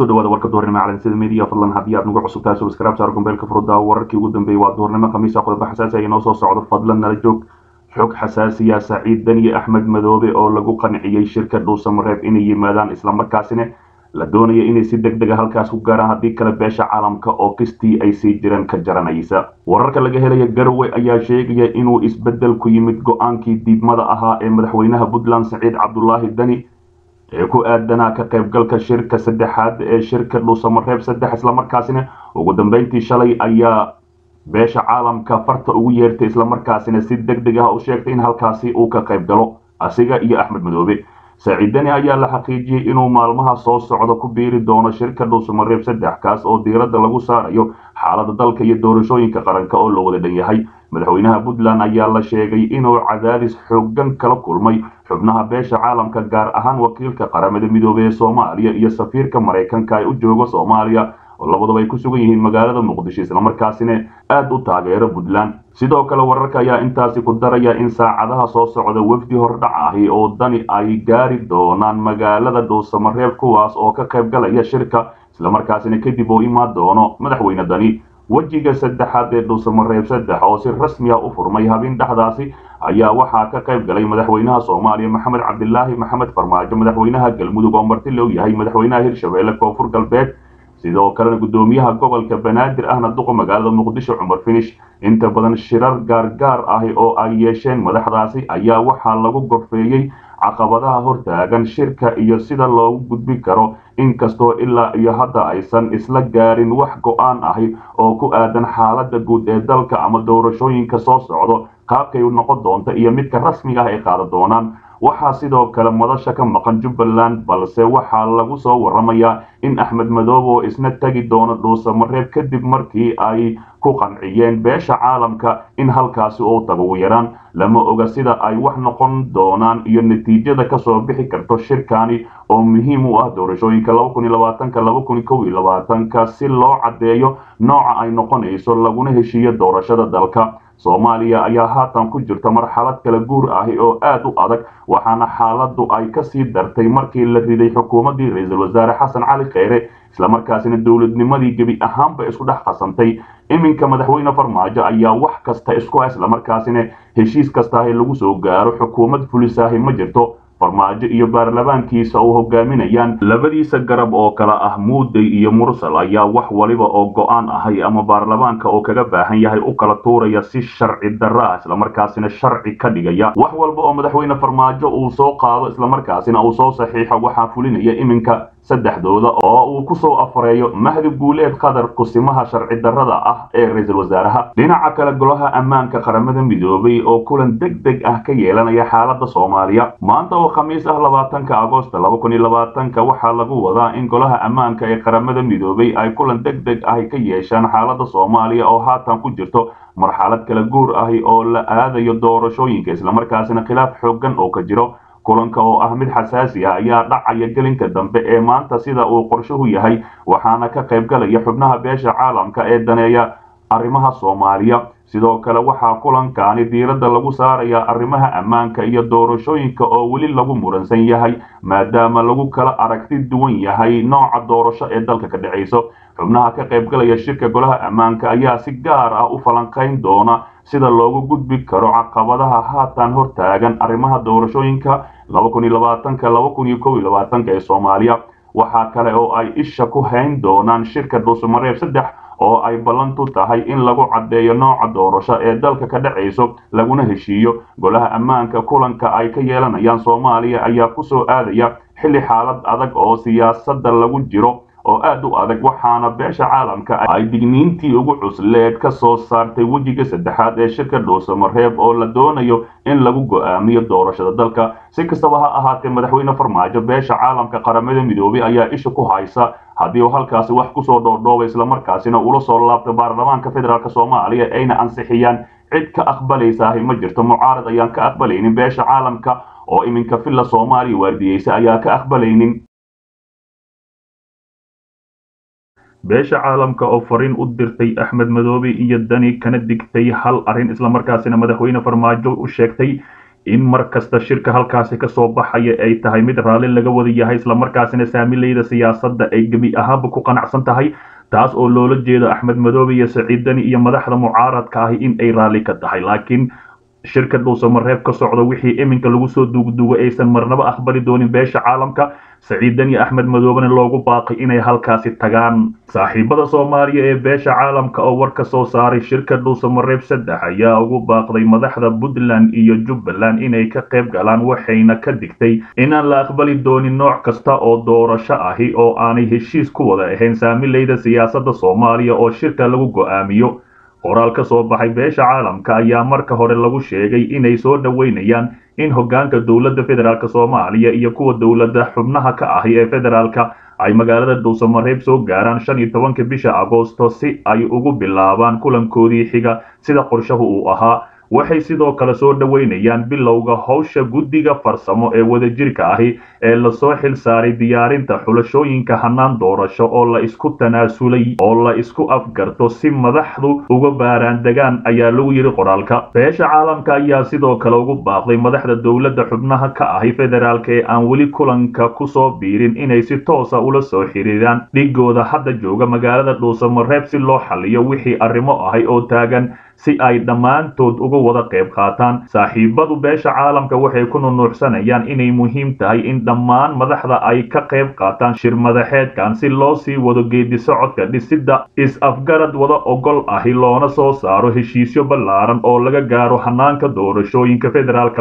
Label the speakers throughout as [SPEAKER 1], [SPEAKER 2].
[SPEAKER 1] kusoo dhawaada warka duhurnimo calansida media fadlan haddii aad nagu cusub tahay subscribe saar gombeelka furudda wararkii ugu dambeeyey waa duhurnimo khamiisa qodobo xasaasi ay inoo soo socdo fadlan nala joog xog xasaasiya saciid daniye axmed madoobe oo lagu qanciyey shirka dhuusamareeb inay yimaadaan islamarkaasina la doonaya inay si deg dega halkaas ku gaaraan haddii kale beesha caalamka oo kistii ay sii jireen ka jaranaysa wararka laga helaya garowe ayaa sheegaya inuu isbeddel ku yimid go-aankii diidmada ahaa ee madaxweynaha puntland saciid cabdulaahi dani ee ku aadanaa ka qaybgalka shirka saddexaad ee shirka dhuusamareeb saddex islamarkaasina ugu dambeyntii shalay ayaa beesha caalamka farta ugu yeertay islamarkaasina si deg deg ah u sheegtay in halkaasi uu ka qayb galo asiga iyo axmed madoobe saaciidani ayaa la xaqiijiyey inuu maalmaha soo socda ku biiri doono shirka dhuusamareeb saddex kaas oo diiradda lagu saarayo xaalada dalka iyo doorashooyinka qaranka oo loo wada dhan yahay madaxweynaha puntland ayaa la sheegay inuu cadaadis xoogan kala kulmay xubnaha beesha caalamka gaar ahaan wakiilka qaramada midoobey ee soomaaliya iyo safiirka maraykanka ee u jooga soomaaliya oo labadaba ay ku sugan yihiin magaalada muqdisho islamarkaasina aada u taageero puntland sidoo kale wararka ayaa intaasi ku daraya in saacadaha soo socda wafdi hordhac ahi oo dani ay gaari doonaan magaalada dhuusamareeb kuwaas oo ka qayb galaya shirka islamarkaasina kadib oo imaan doono madaxweyne dani wejiga saddexaad ee dhuusamareeb saddex oo si rasmi ah u furmay habeen dhexdaasi ayaa waxaa ka qayb galay madaxweynaha soomaaliya maxamed cabdilaahi maxamed farmaajo madaxweynaha galmudug oo marti loo yahay madaxweynaha hirshabeelle koonfur galbeed sidoo kalena guddoomiyaha gobolka banaadir ahna duqa magaalada muqdisho cumar finish inta badan shirar gaargaar ahi oo ay yeesheen madaxdaasi ayaa waxaa lagu gorfeeyey caqabadaha hortaagan shirka iyo sida loogu gudbi karo inkastoo ilaa iyo hadda aysan isla gaarin wax go-aan ahi oo ku aadan xaaladda guud ee dalka ama doorashooyinka soo socdo qaabkay noqon doonta iyo midka rasmiga ah ay qaadan doonaan waxaa sidoo kale madasha ka maqan jubbaland balse waxaa lagu soo waramayaa in axmed madoobe oo isna tegi doono dhuusamareeb kadib markii ay ku qanciyeen beesha caalamka in halkaasi uu tago ugu yaraan lama oga sida ay wax noqon doonaan iyo natiijada kasoo bixi karto shirkani oo muhiim u ah doorashooyinka ka si loo caddeeyo nooca ay noqonayso laguna heshiiyo doorashada dalka soomaaliya ayaa haatan ku jirta marxalad kala guur ahi oo aad u adag waxaana xaaladdu ay kasii dartay markii la riday xukuumaddii ra-iisul wasaare xasan cali kheyre islamarkaasina dowladnimadii gebi ahaanba isku dhex qasantay iminka madaxweyne farmaajo ayaa wax kasta isku ah islamarkaasina heshiis kastaahi lagu soo gaaro xukuumad fulisaahi ma jirto farmaajo iyo baarlamaankiisa oo hogaaminayaan labadiisa garab oo kale ah muuday iyo mursal ayaa wax waliba oo go-aan ahay ama baarlamaanka oo kaga baahan yahay u kala tuuraya si sharci darro ah islamarkaasina sharci ka dhigaya wax walba oo madaxweyne farmaajo uu soo qaado islamarkaasina uu soo saxiixo waxaa fulinaya iminka saddexdooda oo uu ku soo afareeyo mahdi guuleed qadar kusimaha sharci darrada ah ee ra-iisul wasaaraha dhinaca kale golaha ammaanka qaramada midoobay oo kulan deg deg ah ka yeelanaya xaaladda soomaaliya maanta oo khamiis ah labaatanka agosto laba kun iyo labaatanka waxaa lagu wadaa in golaha ammaanka ee qaramada midoobay ay kulan deg deg ah ka yeeshaan xaaladda soomaaliya oo haatan ku jirto marxalad kala guur ahi oo la aadayo doorashooyinka islamarkaasina khilaaf xoogan oo ka jiro kulanka oo ah mid xasaasi ah ayaa dhacaya gelinka dambe ee maanta sida uu qorshuhu yahay waxaana ka qayb galaya xubnaha beesha caalamka ee daneeya arrimaha soomaaliya sidoo kale waxaa kulankaani diiradda lagu saarayaa arrimaha ammaanka iyo doorashooyinka oo weli lagu muransan yahay maadaama lagu kala aragti duwan yahay nooca doorasho ee dalka ka dhacayso xubnaha ka qayb galaya shirka golaha ammaanka ayaa si gaar ah u falanqayn doona sida loogu gudbi karo caqabadaha haatan hortaagan arrimaha doorashooyinka ee soomaaliya waxaa kale oo ay isha ku hayn doonaan shirka dhuusamareeb saddex oo ay ballantu tahay in lagu caddeeyo nooca doorasho ee dalka ka dhacayso laguna heshiiyo golaha ammaanka kulanka ay ka yeelanayaan soomaaliya ayaa ku soo aadaya xilli xaalad adag oo siyaasadda lagu jiro oo aad u adag waxaana beesha caalamka ay digniintii ugu cusleed ka soo saartay wejiga saddexaad ee shirka dhuusamareeb oo la doonayo in lagu go'aamiyo doorashada dalka si kastaba ha ahaatee madaxweyne farmaajo beesha caalamka qaramada midoobay ayaa isha ku haysa haddii uu halkaasi wax kusoo dhoordhooba islamarkaasina ula soo laabta baarlamaanka federaalk soomaaliya ayna ansixiyaan cid ka aqbalaysaahi ma jirto mucaarad ayaan ka aqbalaynin beesha caalamka oo iminka villa soomaaliya waardiyeysa ayaa ka aqbalaynin beesha caalamka oo fariin u dirtay axmed madoobe iyo dani kana digtay hal arrin islamarkaasina madaxweyne farmaajo u sheegtay in mar kasta shirka halkaasi ka soo baxaya ay tahay mid raalli laga wada yahay islamarkaasina saamileyda siyaasadda ay gebi ahaanba ku qanacsan tahay taas oo loola jeedo axmed madoobe iyo saciid dani iyo madaxda mucaaradka ahi in ay raalli ka tahay laakiin shirka dhuusamareeb ka socda wixii iminka lagu soo duugduugo aysan marnaba aqbali doonin beesha caalamka saciid dani axmed madoobena loogu baaqay inay halkaasi tagaan saaxiibada soomaaliya ee beesha caalamka oo war ka soo saaray shirka dhuusamareeb saddex ayaa ugu baaqday madaxda puntland iyo jubbaland inay ka qayb galaan waxayna ka digtay inaan la aqbali doonin nooc kasta oo doorasho ahi oo aanay heshiis ku wada ahayn saamileyda siyaasadda soomaaliya oo shirka lagu go'aamiyo qoraal ka soo baxay beesha caalamka ayaa marka hore lagu sheegay inay soo dhoweynayaan in hoggaanka dowladda federaalk soomaaliya iyo kuwa dowladda xubnaha ka ahi ee federaalka ay magaalada dhuusamareeb soo gaaraan shan iyo tobanka bisha agoosto si ay ugu bilaabaan kulankoodii xiga sida qorshahu uu ahaa waxay sidoo kale soo dhoweynayaan bilowga howsha guddiga farsamo ee wadajirka ahi ee lasoo xil saaray diyaarinta xulashooyinka hannaan doorasho oo la isku tanaasulay oo la isku afgarto si madaxdu uga baaraandegaan ayaa lagu yidhi qoraalka beesha caalamka ayaa sidoo kale ugu baaqday madaxda dowladda xubnaha ka ahi federaalka ee aan weli kulanka ku soo biirin inay si toosa ula soo xiriiraan dhigooda hadda jooga magaalada dhuusamareeb si loo xaliyo wixii arrimo ahay oo taagan si ay dhammaantood uga wada qayb qaataan saaxiibadu beesha caalamka waxay ku nunuucsanayaan inay muhiim tahay in dhammaan madaxda ay ka qayb qaataan shir madaxeedkan si loo sii wado geedi socodka dhisidda is-afgarad wada ogol ahi loona soo saaro heshiisyo ballaaran oo laga gaaro hanaanka doorashooyinka federaalka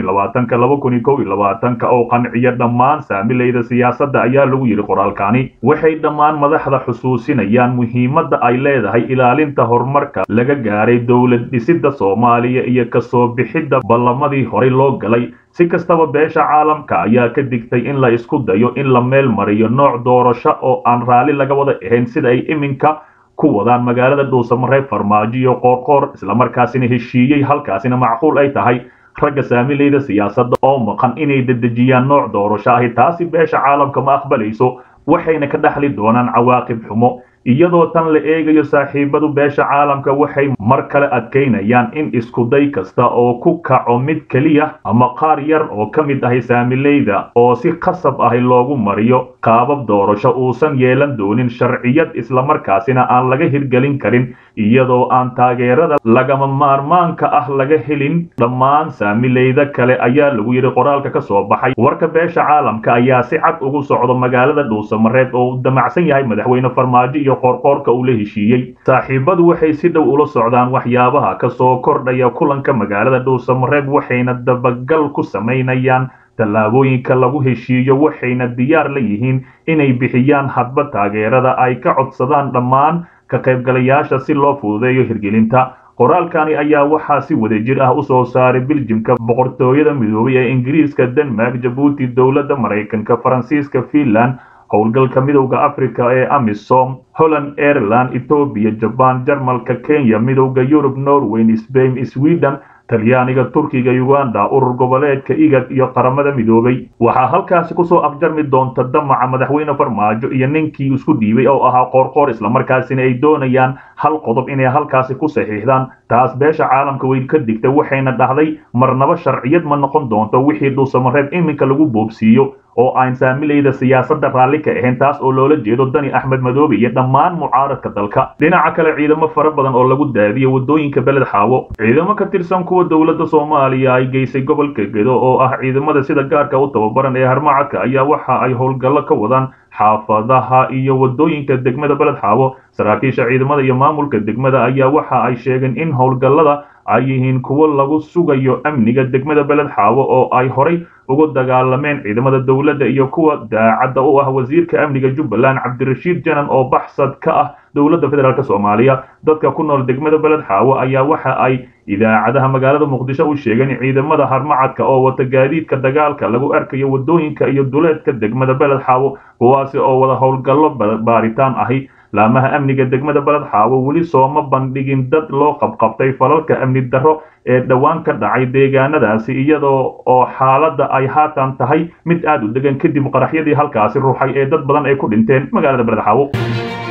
[SPEAKER 1] oo qanciya dhammaan saamileyda siyaasadda ayaa lagu yidhi qoraalkani waxay dhammaan madaxda xusuusinayaan muhiimadda ay leedahay ilaalinta horumarka laga gaaray dowlad dhisidda soomaaliya iyo kasoo bixidda ballamadii horey loo galay si kastaba beesha caalamka ayaa ka digtay in la isku dayo in la meel mariyo nooc doorasho oo aan raalli laga wada ahayn sida ay iminka ku wadaan magaalada dhuusamareeb farmaajo iyo qoorqoor islamarkaasina heshiiyey halkaasina macquul ay tahay ragga saamileyda siyaasadda oo maqan inay dedejiyaan nooc doorasho ahi taasi beesha caalamka ma aqbalayso waxayna ka dhaxli doonaan cawaaqib xumo iyadoo tan la eegayo saaxiibadu beesha caalamka waxay mar kale adkaynayaan in iskuday kasta oo ku kaco mid keliya ama qaar yar oo ka mid ahi saamileyda oo si khasab ahi loogu mariyo qaabab doorasho uusan yeelan doonin sharciyad islamarkaasina aan laga hirgelin karin iyadoo aan taageerada lagama maarmaanka ah laga helin dhammaan saamileyda kale ayaa lagu yidhi qoraalka ka soo baxay warka beesha caalamka ayaa si cad ugu socdo magaalada dhuusamareeb oo uu damacsan yahay madaxweyne farmaajo iyo qoorqoorka uu la heshiiyey saaxiibadu waxay si dhow ula socdaan waxyaabaha ka soo kordhaya kulanka magaalada dhuusamareeb waxayna dabagal ku samaynayaan tallaabooyinka lagu heshiiyo waxayna diyaar la yihiin inay bixiyaan hadba taageerada ay ka codsadaan dhammaan ka qaybgalayaasha si loo fududeeyo hirgelinta qoraalkani ayaa waxaa si wadajir ah u soo saaray biljimka boqortooyada midoobay ee ingiriiska denmark jabuuti dowladda maraykanka faransiiska finland howlgalka midowda africa ee amisom holland aireland etoobiya jaban jarmalka kenya midowda yurub norway sbain sweden talyaaniga turkiga uganda urur goboleedka igad iyo qaramada midoobay waxaa halkaasi kusoo afjarmi doonta damaca madaxweyne farmaajo iyo ninkii isku dhiibay oo ahaa qoorqoor islamarkaasina ay doonayaan hal qodob inay halkaasi ku saxiixdaan taas beesha caalamka weyn ka digta waxayna dhahday marnaba sharciyad ma noqon doonto wixii dhuusamareeb iminka lagu boobsiiyo oo aan saamileyda siyaasadda raalli ka ahayn taas oo loola jeedo dani axmed madoobe iyo dhammaan mucaaradka dalka dhinaca kale ciidamo fara badan oo lagu daadiyo waddooyinka beled xaawo ciidamo ka tirsan kuwa dowladda soomaaliya ay geysay gobolka gedo oo ah ciidamada sida gaarka u tababaran ee harmacadka ayaa waxa ay howlgallo ka wadaan xaafadaha iyo waddooyinka degmada beled xaawo saraakiisha ciidamada iyo maamulka degmada ayaa waxa ay sheegeen in howlgallada ay yihiin kuwo lagu sugayo amniga degmada beled xaawo oo ay horay ugu dagaalameen ciidamada dowladda iyo kuwa daacadda u ah wasiirka amniga jubbaland cabdirashiid janan oo baxsad ka ah dowladda federaalk soomaaliya dadka ku nool degmada beled xaawo ayaa waxa ay idaacadaha magaalada muqdisho u sheegeen ciidamada harmacadka oo wata gaadiidka dagaalka lagu arkayo waddooyinka iyo duleedka degmada beled xaawo kuwaasi oo wada howlgallo baaritaan ahi laamaha amniga degmada beled xaawo weli sooma bandhigin dad loo qabqabtay falalka amni darro ee dhowaan ka dhacay deegaanadaasi iyadoo oo xaaladda ay haatan tahay mid aad u degan kadib qaraxyadii halkaasi ruuxay ee dad badan ay ku dhinteen magaalada beled xaawo